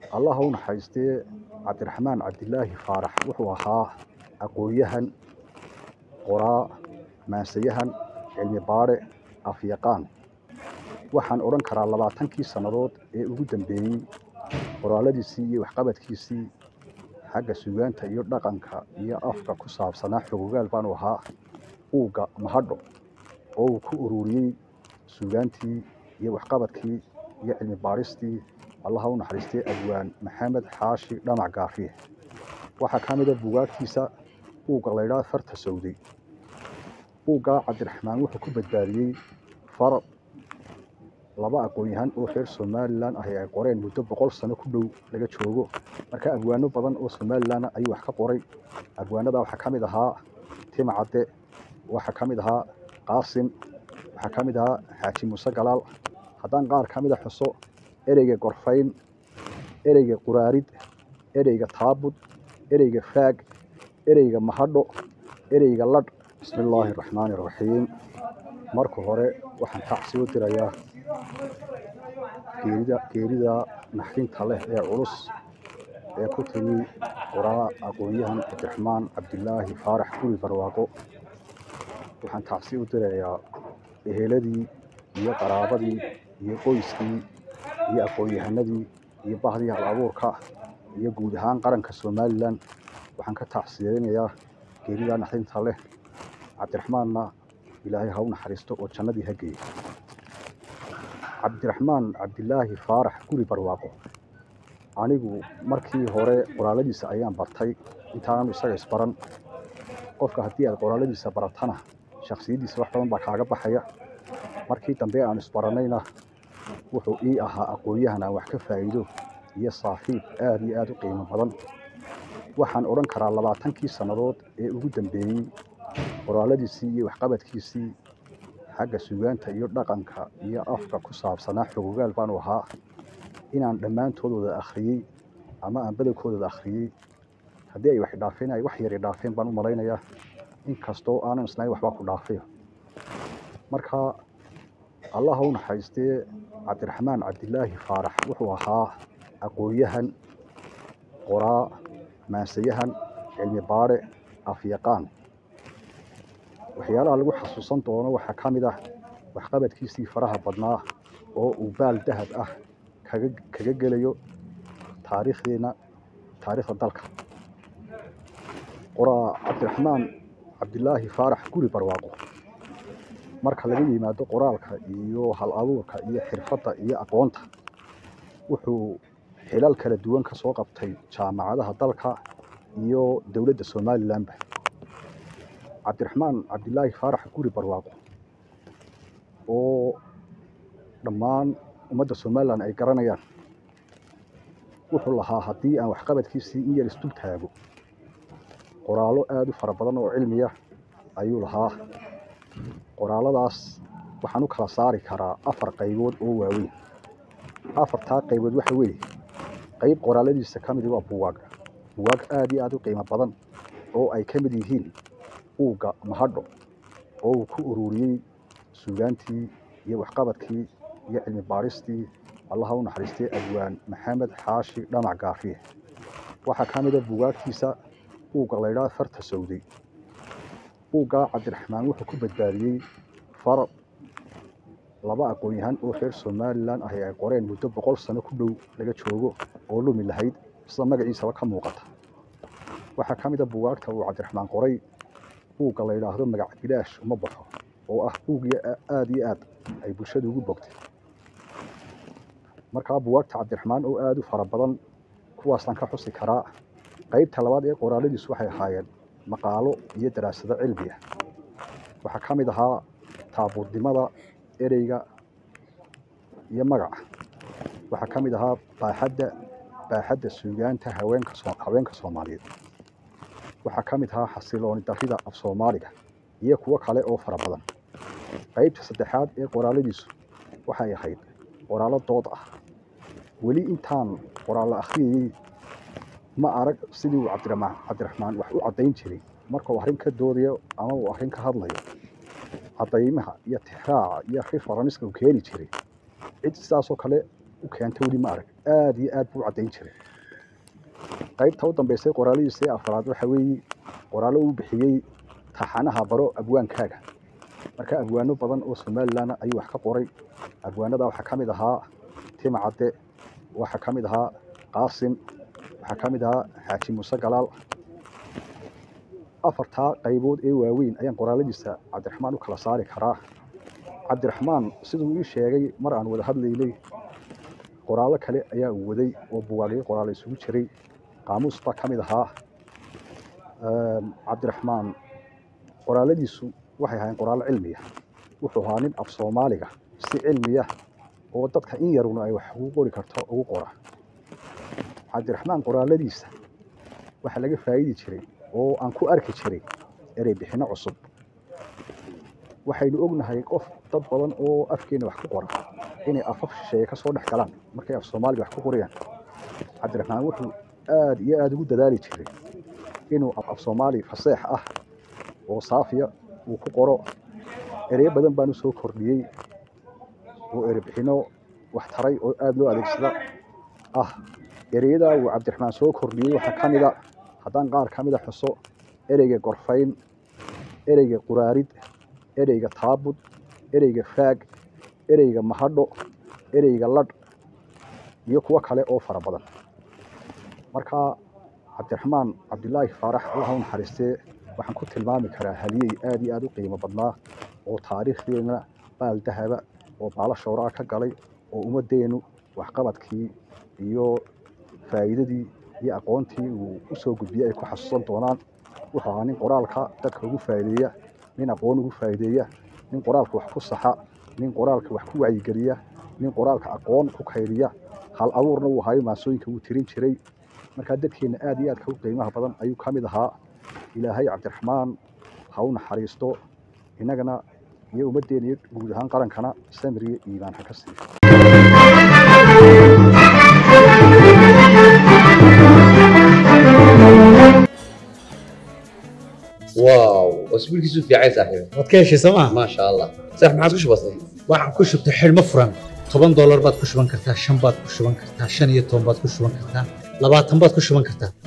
allah ha u naxariistee cabdiraxmaan cabdilaahi faarax wuxuu ahaa aqoon-yahan qoraa maansayahan cilmi baadhe afyaqaan waxaan odhan karaa labaatankii sannadood ee ugu dambeeyey qoraaladiisii iyo waxqabadkiisii xagga sugaanta iyo dhaqanka iyo afka ku saabsanaa xogogaal baanu ahaa uugga mahadho oo uu ku ururiyey sugaantii iyo waxqabadkii iyo cilmi baadhistii allah ha u naxariistay abwaan maxamed xaashi dhamac gaafiye waxaa ka mida bugaagtiisa uugga laydhaa farta sawday uuggaa cabdiraxmaan wuxuu ku badbaadiyey far laba aqoon-yahan oo reer somalilan ahi ay qoreen muddo boqol sano ku dhow laga joogo marka abwaano badan oo somalilan ayuu wax ka qoray abwaanada waxaa ka mid ahaa tima cadde waxaa ka mid ahaa qaasim waxaa ka mid ahaa xaaji muuse galaal haddaan qaar ka mida xuso ereyga gorfayn ereyga quraarid ereyga taabud ereyga faag ereyga mahadho ereyga ladh bismi illaahi araxmaani iraxiim marka hore waxaan tacsi u dirayaa geerida geerida naxdinta leh ee culus ee ku timi qoraa aqoon-yahan cabdiraxmaan cabdilaahi faarax guri barwaaqo waxaan tacsi u dirayaa eheladii iyo qaraabadii iyo qoyskii iyo aqoon-yahanadii iyo bahdii hal abuurka iyo guud ahaan qaranka somalilan waxaan ka tacsiyeynayaa geerida naxdinta leh cabdiraxmaanna ilaahay ha u naxariisto oo jannadii ha geeyo cabdiraxmaan cabdilaahi faarax guri barwaaqo anigu markii hore qoraaladiisa ayaan bartay intaanan isaga isbaran qofka haddii aad qoraaladiisa baratana shaksiyaddiisa wax badan baa kaaga baxaya markii dambe aan isbarannayna wuxuu ii ahaa aqoon-yahan aan wax ka faa'iido iyo saaxiib aad iyo aad u qiimo badan waxaan odhan karaa labaatankii sannadood ee ugu dambeeyey qoraaladiisii iyo waxqabadkiisii xagga sugaanta iyo dhaqanka iyo afka ku saabsanaa xogogaal baanu ahaa inaan dhammaantoodooda akhriyey ama aan badankooda akhriyey haddii ay wax dhaafeen ay wax yar dhaafeen baan u malaynayaa inkastoo aanan islayn waxbaa ku dhaafayo marka allah ha u naxariistee cabdiraxmaan cabdilaahi faarax wuxuu ahaa aqoon-yahan qoraa maansayahan cilmi baadhe afyaqaan waxyaalaha lagu xasuusan doono waxaa ka mid ah waxqabadkiisii faraha badnaa oo uu baal dahab ah kaga kaga gelayo taariikhdeenna taariikhda dalka qoraa cabdiraxmaan cabdilaahi faarax guri barwaaqo marka laga yimaado qoraalka iyo hal abuurka iyo xirfadda iyo aqoonta wuxuu xilal kala duwan ka soo qabtay jaamacadaha dalka iyo dowladda somalilanba cabdiraxmaan cabdilaahi faarax guri barwaaqo oo dhammaan ummadda somalilan ay garanayaan wuxuu lahaa haddii aan waxqabadkiisii in yar isdul taago qoraallo aada u fara badan oo cilmiya ayuu lahaa qoraaladaas waxaan u kala saari karaa afar qaybood oo waaweyn afartaa qaybood waxa weeye qayb qoraaladiisa ka midi waa buwaag buwaag aada iyo aada u qiimo badan oo ay ka mid yihiin uugga mahadho oo uu ku ururiyey sugaantii iyo waxqabadkii iyo cilmi baadhistii allah ha u naxariistay abwaan maxamed xaashi dhamac gaafiye waxaa ka mida bugaagtiisa uugga laydhaa farta sawday uuggaa cabdiraxmaan wuxuu ku badbaadiyey far laba aqoon-yahan oo reer somalilan ahi ay qoreen muddo boqol sano ku dhow laga joogo oo lumi lahayd sida magaciisaba ka muuqata waxaa ka mid a bugaagta uu cabdiraxmaan qoray buugga la yidhaahdo magac bilaash uma baxo oo ah buugii aada iyo aad ay bulshada ugu bogtay markaa bugaagta cabdiraxmaan oo aada u fara badan kuwaasaan ka xusi karaa qaybta labaad ee qoraaladiisu waxay ahaayeen maqaalo iyo daraasado cilmi ah waxaa ka mid ahaa taabuurdimada ereyga iyo magaca waxaa ka mid ahaa baaxadda baaxadda suugaanta haweenka haweenka soomaaliyeed waxaa ka mid ahaa xasilooni darrida af soomaaliga iyo kuwo kale oo fara badan qaybta saddexaad ee qoraaladiisu waxay ahayd qoraallo dood ah weli intaan qoraallo akhriyayey ma arag sidii uu cabdiramaan cabdiraxmaan wax u caddayn jiray marka uu arrin ka doodayo ama uu arrin ka hadlayo caddaymaha iyo tixraaca iyo referenska uu keeni jiray cid sidaasoo kale u keenta weli ma arag aada iyo aad buu u caddayn jiray qaybta u dambeysay qoraaladiisii afraad waxa weeye qoraallo uu bixiyey taxanaha baro abwaankaaga marka abwaano badan oo somalilan ayuu wax ka qoray abwaanada waxaa ka mid ahaa tima cadde waxaa ka mid ahaa qaasim waxaa ka mid ahaa xaaji muuse galaal afartaa qaybood ee waaweyn ayaan qoraaladiisa cabdiraxmaan u kala saari karaa cabdiraxmaan siduu ii sheegay mar aan wada hadlaynay qoraallo kale ayaa uu waday oo buwaagyo qoraalo isugu jiray qaamuus baa ka mid ahaa cabdiraxmaan qoraaladiisu waxay ahaayeen qoraallo cilmiya wuxuu ahaa nin af soomaaliga si cilmiya oo dadka in yaruna ay wax ugu qori karto ugu qora cabdiraxmaan qoraaladiisa waxaa laga faa'idi jiray oo aan ku arki jiray erey bixinno cusub waxaynu ognahay qof dad badan oo afkeena wax ku qora inay afaf shisheeye ka soo dhex galaan markay af soomaaliga wax ku qorayaan cabdiraxmaan wuxuu aada iyo aada ugu dadaali jiray inuu af soomaali faseex ah oo saafiya uu ku qoro ereyo badan baanu soo kordhiyey oo erebixinno wax taray oo aada loo adeegsada ah ereyadaa uu cabdiraxmaan soo kordhiyey waxaa ka mida haddaan qaar ka mida xuso ereyga gorfayn ereyga quraarid ereyga taabud ereyga faag ereyga mahadho ereyga ladh iyo kuwo kale oo fara badan marka cabdiraxmaan cabdilaahi faarax allah u naxariistee waxaan ku tilmaami karaa haliyey aada iyo aada u qiimo badnaa oo taariikhdeena baal dahaba oo baala shooraa ka galay oo ummaddeenu waxqabadkii iyo faa'iidadii iyo aqoontii uu u soo gudbiyey ay ku xasuusan doonaan wuxuu ahaa nin qoraalka dadka ugu faa'iideeya nin aqoon ugu faa'iideeya nin qoraalka wax ku saxa nin qoraalka wax ku wacyigeliya nin qoraalka aqoon ku kaydiya hal abuurna uu ahayo maasooyinka wuu tirin jiray markaa dadkeenna aada iyo aadka u qiimaha badan ayuu ka mid ahaa ilaahay cabdiraxmaan ha u naxariisto innagana iyo ummaddeena iyo guud ahaan qarankana samiriyo iimaan ha ka siiyo واو اسبوع كيسو في عايز صاحبي waad ka heshay sooma ما شاء الله صح ما عادش بسيط waxaan ku shubtay xidhmo furan toban doolar baad ku shuban kartaa shan baad ku shuban kartaa shan iyo toban baad ku shuban kartaa labaatan baad ku shuban kartaa